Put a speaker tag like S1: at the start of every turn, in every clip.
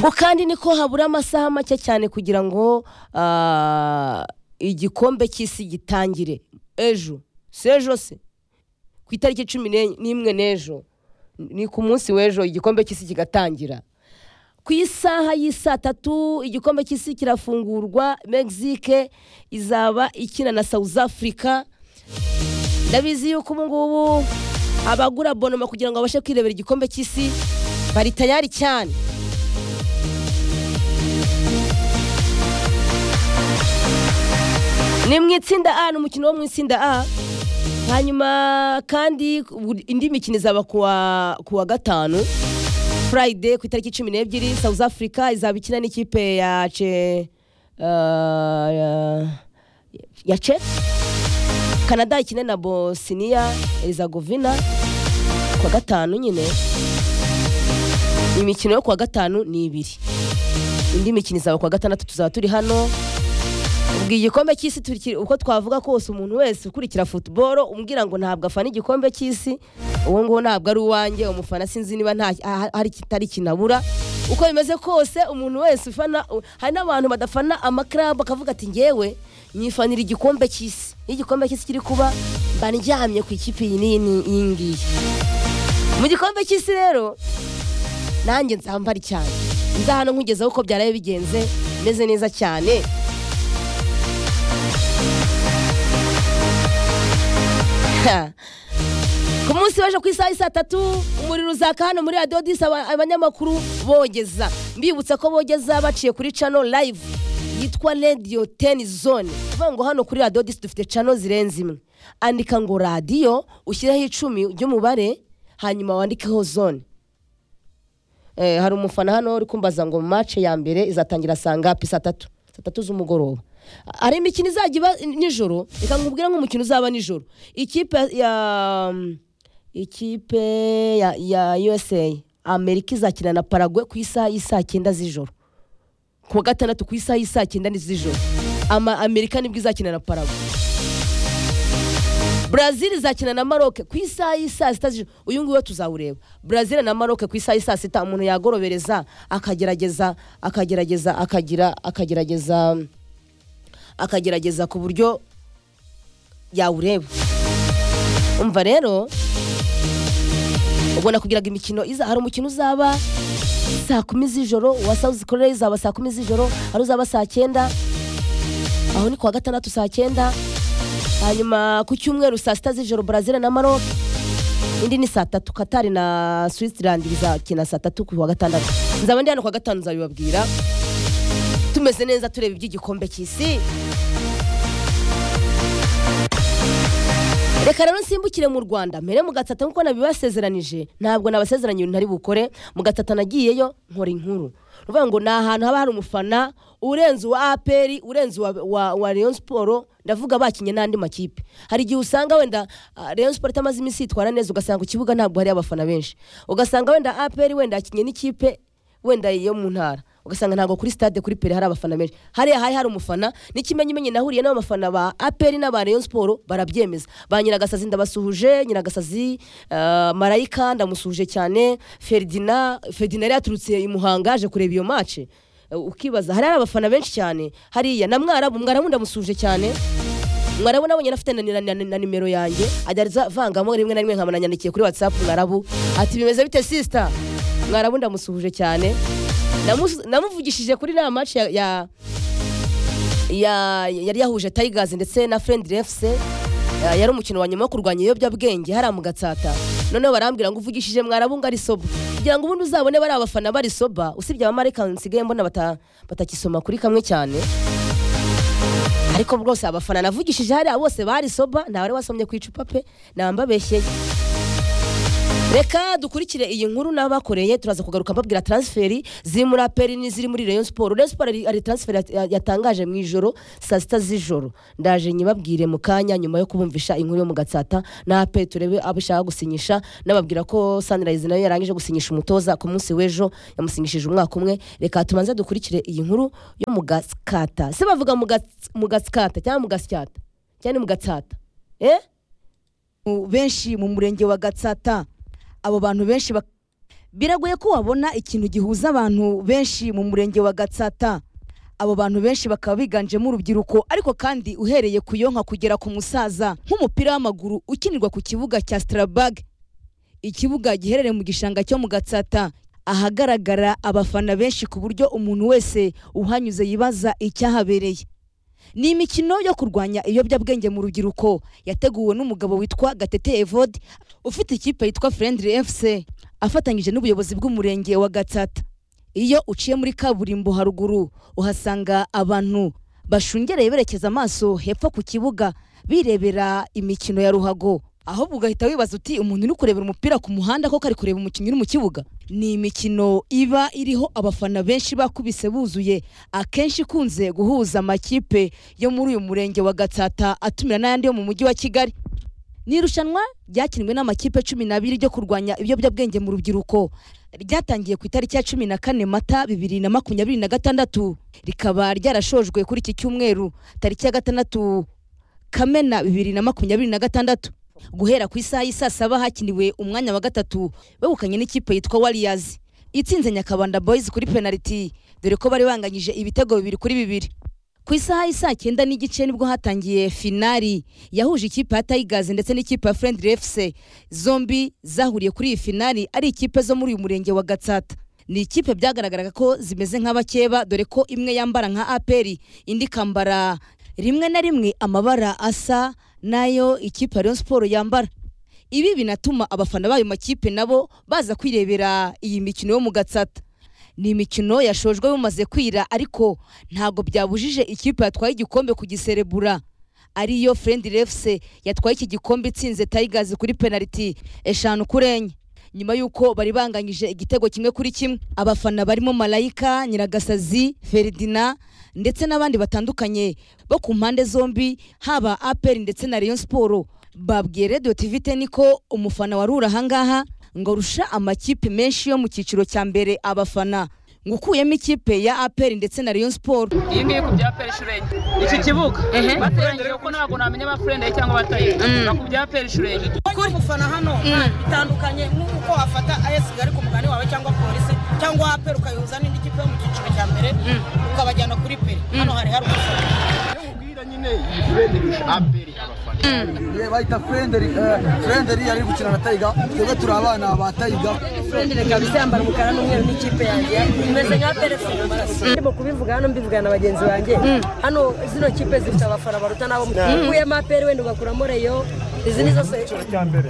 S1: ko kandi niko habura amasaha make cyane kugira ngo ah, igikombe cy'isi gitangire ejo si ejo se ku itariki cumi n'enye- n'imwe n'ejo ni ku munsi w'ejo igikombe cy'isi kigatangira ku isaha y'isaa tatu igikombe cy'isi kirafungurwa mexique izaba ikina na south africa ndabizi yuko ubu ngubu abagura bonoma kugira ngo babashe kwirebera igikombe cy'isi bari tayari cyane ni mu itsinda a ni umukino wo mu itsinda a hanyuma kandi buri- indi mikino izaba kuwa kuwa gatanu Friday ku itariki cumi n'ebyiri south africa izaba ikina n'ikipe ya ce ah, ya- ya ce canada ikine na bosniya erizagovina kuwa gatanu nyine imikino yo kuwa gatanu ni ibiri indi mikino izaba kuwa gatandatu tuzaba turi hano ubwo igikombe cy'isi turiki- uko twavuga kose umuntu wese ukurikira futuboro umbwira ngo ntabwo afana igikombe cy'isi uwo nguwo ntabwo ari uwanjye umufana sinzi niba nta ah, hari ikitari kinabura uko bimeze kose umuntu wese ufana u- hari n'abantu badafana amakarabu akavuga ati ngewe nyifanira igikombe cy'isi iyo igikombe cy'isi kiri kuba mba ndyamye ku ikipe iyi n'iyi n'iyi iyi ngiyi mu gikombe cy'isi rero nanjye nzambare cyane nzahano nkugezeho uko byaraye bigenze meze neza cyane Ha. ku munsi w'ejo ku isaha y'isaa tatu umuriro uzaka hano muri radiyo disi aba- abanyamakuru bogeza mbibutsa ko bogeza baciye kuri cano live yitwa radiyo teni zone uvuga ngo hano kuri radiyo disi dufite cano zirenze imwe andika ngo radiyo ushyireho icumi ry'umubare hanyuma wandikeho zone Eh, hari umufana hano uri kumbaza ngo mace ya mbere izatangira saa ngapi saa tatu saa tatu z'umugoroba hari imikino izajya iba nijoro reka nkubwire nk'umukino uzaba nijoro ikipe ya ikipe ya, ya usa amerika izakina na paragwe ku isaha y'isaa cyenda z'ijoro ku wa gatandatu ku isaha y'isaa cyenda ni z'ijoro ama amerika nibwo izakina na paragwe brazil izakina na maroke ku isaha y'isaa sita z'ijoro uyu nguyu tuzawureba brazil na maroke ku isaha y'isaa sita umuntu yagorobereza akagerageza akagerageza akagira akagerageza akagerageza ku buryo yawureba umva rero ubwo nakugiraga imikino iza hari umukino uzaba saa kumi z'ijoro uwa south korea izaba saa kumi z'ijoro hari uzaba saa cyenda aho ni kuwa gatandatu saa cyenda hanyuma ku cyumweru saa sita z'ijoro brazil na maroc indi ni saa tatu katari na switzerland bizakina saa tatu ku wa gatandatu nzaba ndi hano ku wa gatanu nzabibabwira tumeze neza tureba iby'igikombe cy'isi reka rero nsimbukire mu rwanda mbere mu gatata nk'uko nabibasezeranije ntabwo nabasezeranye ibintu ntari bukore mu gatata nagiyeyo nkora inkuru ni ukuvuga ngo ni ahantu haba hari umufana urenze uwa aperi urenze uwa, wa, wa rayon siporo ndavuga bakinye n'andi makipe hari igihe usanga wenda ah, rayon siporo itamaze iminsi yitwara neza ugasanga ku kibuga ntabwo hari abafana benshi ugasanga wenda aperi wenda yakinye n'ikipe wenda yo mu ntara ugasanga ntabwo kuri stade kuri pere hari abafana benshi hariya hari hari umufana n'ikimenyimenyi nahuriye n'abafana ba aperi n'aba rayon siporo barabyemeza ba nyiragasazi ndabasuhuje nyiragasazi eh, marayika ndamusuhuje cyane ferdina ferdina yari yaturutse i muhanga yaje kureba iyo mace ukibaza hari hari abafana benshi cyane hariya na mwarabu mwarabu ndamusuhuje cyane mwarabu nabonye anafite na, na, na, na nimero yanjye ajya azavangamo rimwe na rimwe nkaba nanyandikiye kuri whatsapp mwarabu ati bimeze bite sisita mwarabu ndamusuhuje cyane Namus- namuvugishije kuri na match ya, ya, ya yari yahuje tigers ndetse na friendly fc eh, yari umukino wa nyuma wo kurwanya ibiyobyabwenge hariya mu gatsata noneho barambwira ngo uvugishije mwarabu ngo ari soba kugira ngo ubundi uzabone bari abafana bari soba usibye abamarika nsigaye mbona bata- batakisoma kuri kamwe cyane ariko rwose abafana navugishije hariya bose bari soba nta wari wasomye ku icupa pe naba mbabeshyeye reka dukurikire iyi nkuru n'abakoreye turaza kugaruka mbabwira transferi ziri muri aperi n'iziri muri rayon siporo rayon siporo hari- hari transferi yat- ya- yatangaje mu ijoro saa sita z'ijoro ndaje nyibabwire mu kanya nyuma yo kubumvisha inkuru yo mu gatsata na aperi turebe abo ishaka gusinyisha nababwira ko sunrise nayo yarangije gusinyisha umutoza ku munsi w'ejo yamusinyishije umwaka umwe reka tubanze dukurikire iyi nkuru yo mu gatsata se bavuga mu gats- mu gatsata cyangwa mu gasyata cyangwa ni mu gatsata eh
S2: benshi mu murenge wa gatsata abo bantu benshi bak- biragoye ko wabona ikintu gihuza abantu benshi mu murenge wa gatsata abo bantu benshi bakaba biganjemo urubyiruko ariko kandi uhereye ku yonka kugera ku musaza nk'umupira w'amaguru ukinirwa ku kibuga cya sitarabage ikibuga giherereye mu gishanga cyo mu gatsata ahagaragara abafana benshi ku buryo umuntu wese uhanyuze yibaza icyahabereye ni imikino yo kurwanya ibiyobyabwenge mu rubyiruko yateguwe n'umugabo witwa gatete evode ufite ikipe yitwa friendly fc afatanyije n'ubuyobozi bw'umurenge wa gatsata iyo uciye muri kaburimbo haruguru uhasanga abantu bashungereye berekeza amaso hepfo ku kibuga birebera imikino ya ruhago ahubwo ugahita wibaza uti umuntu uri kurebera umupira ku muhanda koko ari kureba umukinnyi uri mu kibuga ni imikino iba iriho abafana benshi bakubise buzuye akenshi ikunze guhuza amakipe yo muri uyu murenge wa gatsata atumira n'ayandi yo mu mujyi wa kigali ni irushanwa ryakinwe n'amakipe cumi n'abiri ryo kurwanya ibiyobyabwenge mu rubyiruko ryatangiye ku itariki ya cumi na kane mata bibiri na makumyabiri na gatandatu rikaba ryarashojwe kuri iki cyumweru tariki ya gatandatu kamena bibiri na makumyabiri na gatandatu guhera ku isaha y'i saa saba hakiniwe umwanya wa gatatu begukanye n'ikipe yitwa wariyazi itsinze nyakabanda boyizi kuri penaliti dore ko bari banganyije ibitego bibiri kuri bibiri ku isaha y'i saa cyenda n'igice nibwo hatangiye finari yahuje ikipe ya tayigazi ndetse n'ikipe ya furendiri efuse zombi zahuriye kuri iyi finari ari ikipe zo muri uyu murenge wa gatsata ni ikipe byagaragaraga ko zimeze nk'abakeba dore ko imwe yambara nka aperi indi ikambara rimwe na rimwe amabara asa n'ayo ikipe ya Rayon siporo yambara ibi binatuma abafana b'ayo makipe nabo baza kwirebera iyi mikino yo mu gatsata ni imikino yashojwe bumaze kwira ariko ntabwo byabujije ikipe yatwaye igikombe kugiserebura ariyo furendi refuse yatwaye iki gikombe itsinze tayigazi kuri penaliti eshanu kuri enye nyuma y'uko bari banganyije igitego kimwe kuri kimwe abafana barimo malayika nyiragasazi feridina ndetse n'abandi batandukanye bo ku mpande zombi haba aperi ndetse na Rayon siporo babwiye radiyo tivi teni ko umufana wari uri ahangaha ngo arusha amakipe menshi yo mu cyiciro cya mbere abafana ngo ukuyemo ikipe ya aperi ndetse na Rayon siporo
S3: iyi ngiyi ku bya peri shurenge iki kibuga bateraniye kuko ntabwo namenya abafurende cyangwa abataye ku bya peri shurenge
S4: kuri mufana hano bitandukanye n'uko wafata ayesi ari ku mugani wawe cyangwa polisi cyangwa aperi ukayoza n'indi kipe yo mu cyiciro cya mbere ukabajyana kuri peri hano hari hari umusoro
S5: bahita furenderi furenderi ari gukina na tayiga twebwe turi abana ba tayiga
S6: Friendly kabisa yambara umukara n'umweru n'ikipe yanjye imeze nka telefone ndimo kubivuga hano mbivugana na bagenzi banjye hano zino kipe zifite abafana baruta nabo ukuyemo aperi wenda ugakuramo reyo izi ni zose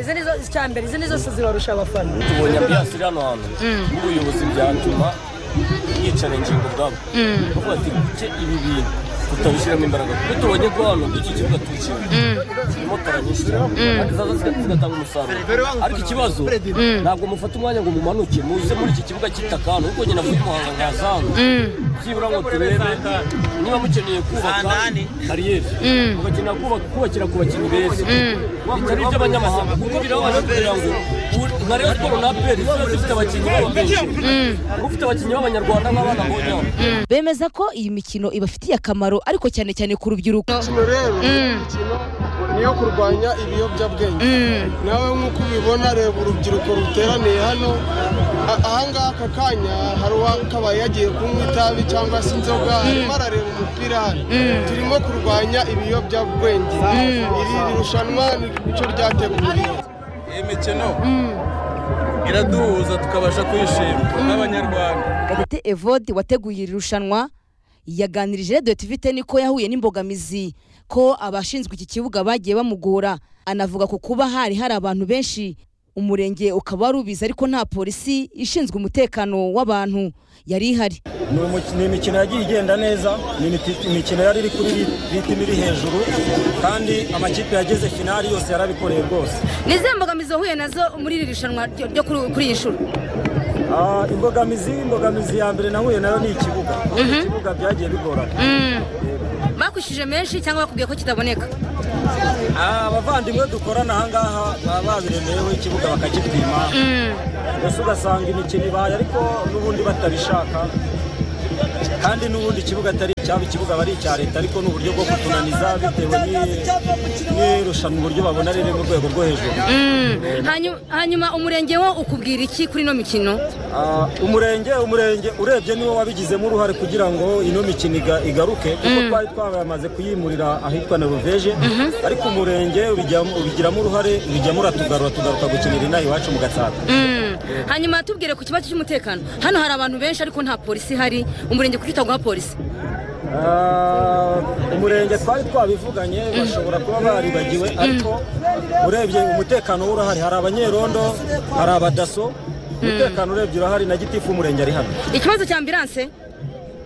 S6: izi ni zose icyambere izi ni zose zibarusha abafana
S7: tubonye ambiyasi iri hano hantu n'ubuyobozi byatuma yicara ingingo ubwabo kuko ati kuke ibi bintu tutabishyiramo imbaraga kuko tubonye ko hano iki kibuga tukina kirimo tara nyinshi cyane kandi zaza ziga- zigatanga umusaruro ariko ikibazo ntabwo mufata umwanya ngo mumanuke muze muri iki kibuga cy'itaka hano kuko nyina avuye muhanga nkaza hano byibura ngo turebe niba mukeneye kubaka kariyeri mugakenera kubaka- kubakira ku bakinnyi beza bitari iby'abanyamahanga kuko birababara kugira ngo u- nka Rayon siporo na aperi ziba zifite abakinnyi babo benshi kuko ufite abakinnyi b'abanyarwanda nk'abana mbonye hano
S2: bemeza ko iyi mikino ibafitiye akamaro ariko cyane cyane ku rubyiruko
S5: imikino rero imikino niyo kurwanya ibiyobyabwenge nawe nk'uko ubibona reba urubyiruko ruteraniye hano A- ahangaha aka kanya hari uwakabaye yagiye kunywa itabi cyangwa se inzoga arimo arareba umupira hano turimo kurwanya ibiyobyabwenge iri rushanwa ni icyo ryateguriwe
S8: iyi mikino iraduhuza tukabasha kwishima nk'abanyarwanda
S2: Gatete Evode wateguye iri rushanwa yaganirije Radio TV Ten ko yahuye n'imbogamizi ko abashinzwe iki kibuga bagiye bamugora anavuga ku kuba hari hari abantu benshi umurenge ukaba wari ubizi ariko nta polisi ishinzwe umutekano w'abantu yari ihari
S9: ni umuki- ni imikino yagiye igenda neza ni imiti- imikino yari iri kuri rit- ritime iri hejuru kandi amakipe yageze finali yose yarabikoreye rwose
S2: ni izihe mbogamizi wahuye nazo muri iri rushanwa ryo kuri iyi nshuro
S9: Ah, imbogamizi imbogamizi ya mbere nahuye nayo ni ikibuga ibibuga byagiye bigorana
S2: bakwishyuje menshi cyangwa bakubwiye ko kitaboneka
S9: Ah, abavandimwe dukorana ahangaha baba babiremeyeho ikibuga bakagitwima mbese ugasanga imikino ibaye ariko n'ubundi batabishaka kandi n'ubundi ikibuga atari cyaba ikibuga aba ari icya leta ariko ni uburyo bwo kutunaniza bitewe ni- n'irushanwa uburyo babona riri mu rwego rwo hejuru
S10: Hanyu- hanyuma umurenge wo ukubwira iki kuri ino mikino
S9: Ah, umurenge umurenge urebye niwo wabigizemo uruhare kugira ngo ino mikino iga- igaruke kuko twari twamaze kuyimurira ahitwa na ruveje ariko umurenge ubijyamo- ubigiramo uruhare ubijyamo uratugarura tugaruka gukinira inaha iwacu mu gatsata
S10: Mm. hanyuma tubwire ku kibazo cy'umutekano hano hari abantu benshi ariko nta polisi ihari umurenge kuki utaguha polisi
S9: Ah, umurenge twari twabivuganye bashobora kuba baribagiwe ariko urebye umutekano urahari hari abanyerondo hari abadaso umutekano urebye urahari na gitifu umurenge ari hano
S10: ikibazo cya ambilanse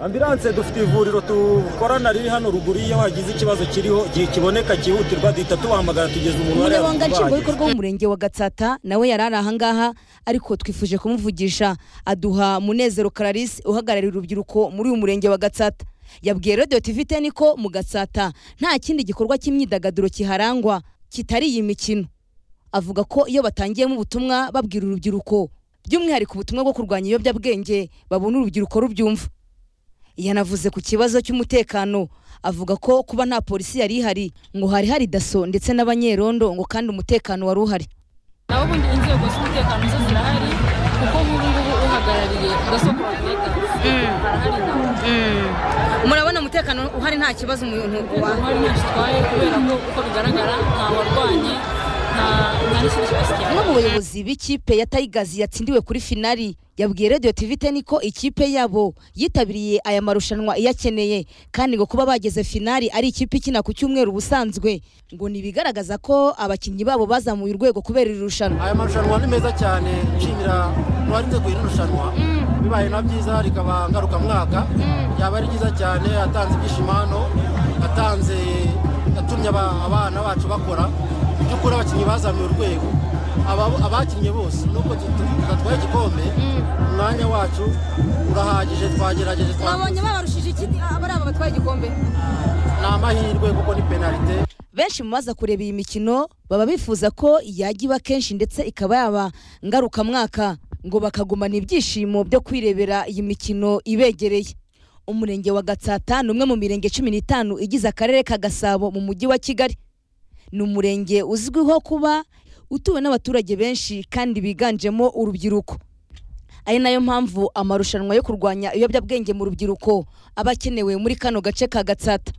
S9: ambilanse dufite ivuriro dukorana riri hano ruguru iyo hagize ikibazo kiriho igihe kiboneka cyihutirwa duhita tubahamagara tugeza umuntu wari
S2: umunyamabanga
S9: yabibaye.
S2: nshingwabikorwa w'umurenge wa gatsata nawe yari ari ahangaha ariko twifuje kumuvugisha aduha munezero clarisse uhagarariye urubyiruko muri uyu murenge wa gatsata yabwiye radiyo tv teni ko mu gatsata nta kindi gikorwa cy'imyidagaduro kiharangwa kitari iyi mikino avuga ko iyo batangiyemo ubutumwa babwira urubyiruko by'umwihariko ubutumwa bwo kurwanya ibiyobyabwenge babona urubyiruko rubyumva yanavuze ku kibazo cy'umutekano avuga ko kuba nta polisi yari ihari ngo hari hari daso ndetse n'abanyerondo ngo kandi umutekano wari uhari
S11: naho ubundi inzego z'umutekano zo zirahari kuko nk'ubu ngubu uhagarariye gasoko bavugaga harahari nawe
S10: murabona umutekano uhari nta kibazo umuntu
S11: hari ntacyo utwaye kubera ko uko bigaragara nta warwanye nta nta n'ikindi kibazo cyane
S2: umwe mu bayobozi b'ikipe ya tayigazi yatsindiwe kuri finali yabwiye radiyo tivi teni ko ikipe yabo yitabiriye aya marushanwa iyakeneye kandi ngo kuba bageze finali ari ikipe ikina ku cyumweru ubusanzwe ngo ni ibigaragaza ko abakinnyi babo bazamuye urwego kubera iri rushanwa
S12: aya marushanwa ni meza cyane nshimira uwarinze kuhira irushanwa bibaye na byiza rikaba ngarukamwaka byaba ari byiza cyane atanze ibyishimo hano atanze yatumye aba- abana bacu bakora mu by'ukuri abakinnyi bazamuye urwego Aba- abakinnye bose nubwo tutu- tudatwaye igikombe umwanya wacu urahagije twagerageje twa-
S10: mwabonye babarushije iki abari aba batwaye igikombe
S12: ni amahirwe kuko ni penalite
S2: benshi mu baza kureba iyi mikino baba bifuza ko yajya iba kenshi ndetse ikaba yaba ngarukamwaka ngo bakagumana ibyishimo byo kwirebera iyi mikino ibegereye umurenge wa gatsata ni umwe mu mirenge cumi n'itanu igize akarere ka gasabo mu mujyi wa kigali ni umurenge uzwiho kuba utuwe n'abaturage benshi kandi biganjemo urubyiruko ari nayo mpamvu amarushanwa yo kurwanya ibiyobyabwenge mu rubyiruko aba akenewe muri kano gace ka gatsata